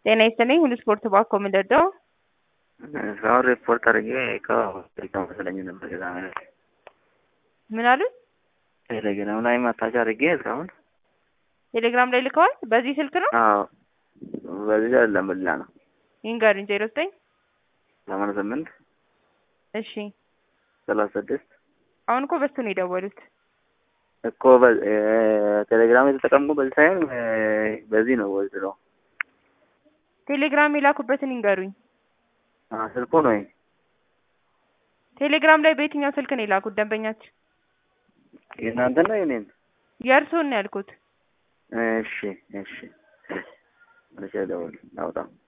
ጤና ይስጥልኝ ሁሉ ስፖርት ባኮ ምንደርደው እስካሁን ሪፖርት አድርጌ ከቴሌግራም መሰለኝ ነበር የዛ ማለት ምን አሉት? ቴሌግራም ላይ ማታች አድርጌ እስካሁን ቴሌግራም ላይ ልከዋል። በዚህ ስልክ ነው አዎ በዚህ አይደለም በሌላ ነው ይንገሩኝ። ዜሮ ዘጠኝ ሰማንያ ስምንት እሺ ሰላሳ ስድስት አሁን እኮ በሱ ነው የደወሉት። እኮ በ- እ፣ ቴሌግራም የተጠቀምኩ በዚህ ሳይሆን እ፣ በዚህ ነው ወይስ ነው ቴሌግራም የላኩበትን ይንገሩኝ። አ፣ ስልኩ ነው ይሄ። ቴሌግራም ላይ በየትኛው ስልክ ነው የላኩት ደንበኛችን? የእናንተ ነው የኔን? የእርስዎን ነው ያልኩት። እሺ እሺ እሺ፣ ደውል አውጣ